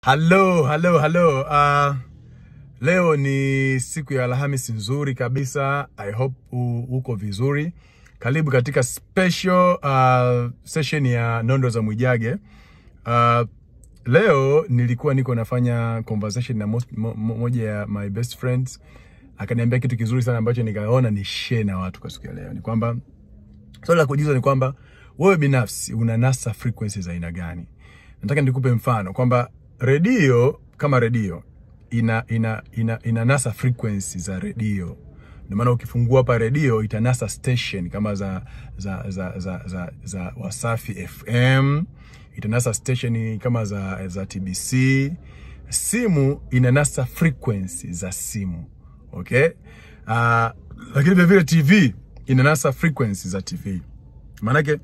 Halo, halo, halo. Uh, leo ni siku ya Alhamisi nzuri kabisa. I hope u, uko vizuri. Karibu katika special uh, session ya Nondo za Mwijage. Uh, leo nilikuwa niko nafanya conversation na most, mo, mo, moja ya my best friends akaniambia kitu kizuri sana ambacho nikaona ni share na watu kwa siku ya leo. Ni kwamba swali la kujiuliza ni kwamba wewe binafsi unanasa frequency za aina gani? Nataka nikupe mfano kwamba redio kama redio ina, ina, ina, ina nasa frequency za redio. Ndio maana ukifungua hapa redio itanasa station kama za za za za, za, za Wasafi FM, itanasa station kama za za TBC. Simu inanasa frequency za simu. Okay? Uh, lakini vile vile TV inanasa frequency za TV. Maanake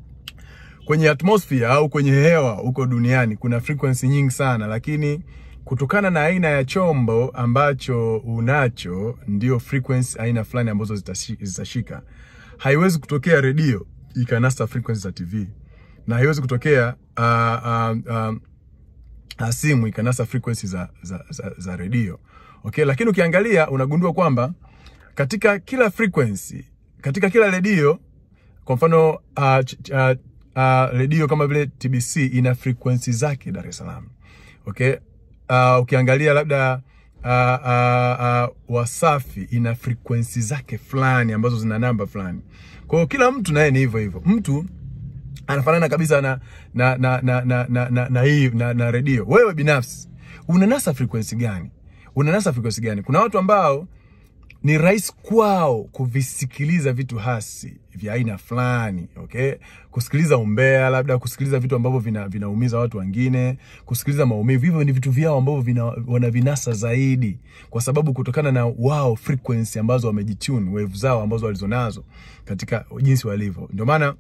kwenye atmosphere au kwenye hewa huko duniani kuna frequency nyingi sana, lakini kutokana na aina ya chombo ambacho unacho ndio frequency aina fulani ambazo zitashika. Haiwezi kutokea redio ikanasa frequency za TV na haiwezi kutokea uh, uh, uh, uh, simu ikanasa frequency za, za, za, za redio. Okay, lakini ukiangalia unagundua kwamba katika kila frequency, katika kila redio kwa mfano uh, uh, uh, redio kama vile TBC ina frequency zake Dar es Salaam. Okay? Uh, ukiangalia labda uh, uh, uh, Wasafi ina frequency zake fulani ambazo zina namba fulani. Kwa hiyo kila mtu naye ni hivyo hivyo. Mtu anafanana kabisa na na na na na na, na, na hii na, na redio. Wewe binafsi unanasa frequency gani? Unanasa frequency gani? Kuna watu ambao ni rahisi kwao kuvisikiliza vitu hasi vya aina fulani, okay? Kusikiliza umbea, labda kusikiliza vitu ambavyo vina, vinaumiza watu wengine, kusikiliza maumivu. Hivyo ni vitu vyao ambavyo vina, wanavinasa zaidi, kwa sababu kutokana na wao frequency ambazo wamejitune, wave zao ambazo walizonazo katika jinsi walivyo. Ndio maana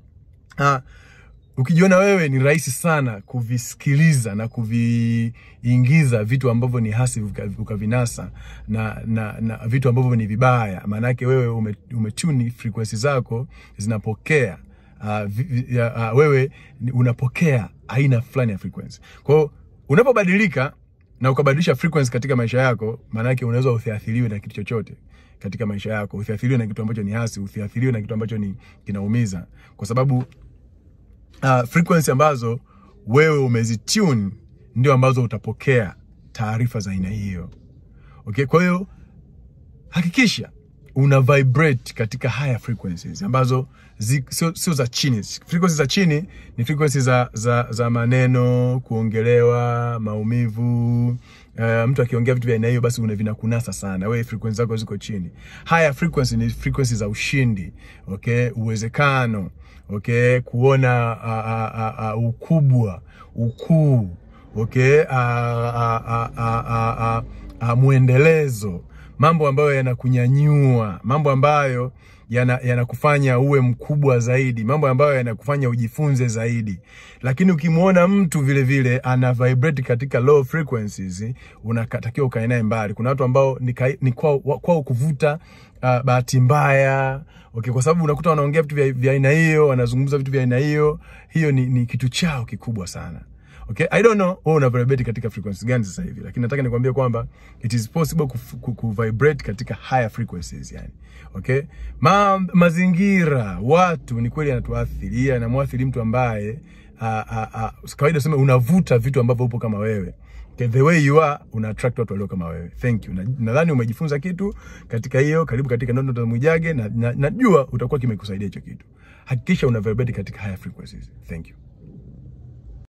ah, ukijiona wewe ni rahisi sana kuvisikiliza na kuviingiza vitu ambavyo ni hasi ukavinasa na, na, na vitu ambavyo ni vibaya, maana yake wewe ume, umetuni frequency zako zinapokea uh, vi, uh, wewe unapokea aina fulani ya frequency. Kwa hiyo unapobadilika na ukabadilisha frequency katika maisha yako, maana yake unaweza usiathiriwe na kitu chochote katika maisha yako, usiathiriwe na kitu ambacho ni hasi, usiathiriwe na kitu ambacho ni kinaumiza, kwa sababu uh, frequency ambazo wewe umezitune ndio ambazo utapokea taarifa za aina hiyo. Okay, kwa hiyo hakikisha una vibrate katika higher frequencies ambazo sio sio za chini. Frequencies za chini ni frequencies za, za, za maneno, kuongelewa, maumivu. Uh, mtu akiongea vitu vya aina hiyo basi vinakunasa sana. Wewe frequency zako ziko chini. Higher frequency ni frequency za ushindi, okay, uwezekano okay, kuona uh, uh, uh, ukubwa, ukuu, okay, uh, uh, uh, uh, uh, uh, mwendelezo, mambo ambayo yanakunyanyua, mambo ambayo yanakufanya yana uwe mkubwa zaidi, mambo ambayo yanakufanya ujifunze zaidi. Lakini ukimwona mtu vile vile ana vibrate katika low frequencies, unatakiwa ukae naye mbali. Kuna watu ambao ni, ni kwao kwa kuvuta uh, bahati mbaya okay, kwa sababu unakuta wanaongea vitu vya aina hiyo, wanazungumza vitu vya aina hiyo, hiyo ni, ni kitu chao kikubwa sana. Okay, I don't know wewe una vibrate katika frequency gani sasa hivi, lakini nataka nikwambie kwamba it is possible ku, ku vibrate katika higher frequencies yani. Okay? Ma, mazingira, watu ni kweli yanatuathiria na muathiri mtu ambaye kawaida useme unavuta vitu ambavyo upo kama wewe. Okay, the way you are una attract watu walio kama wewe. Thank you. Nadhani na umejifunza kitu katika hiyo. Karibu katika Nondo za Mwijage na najua na utakuwa kimekusaidia hicho kitu. Hakikisha una vibrate katika higher frequencies. Thank you.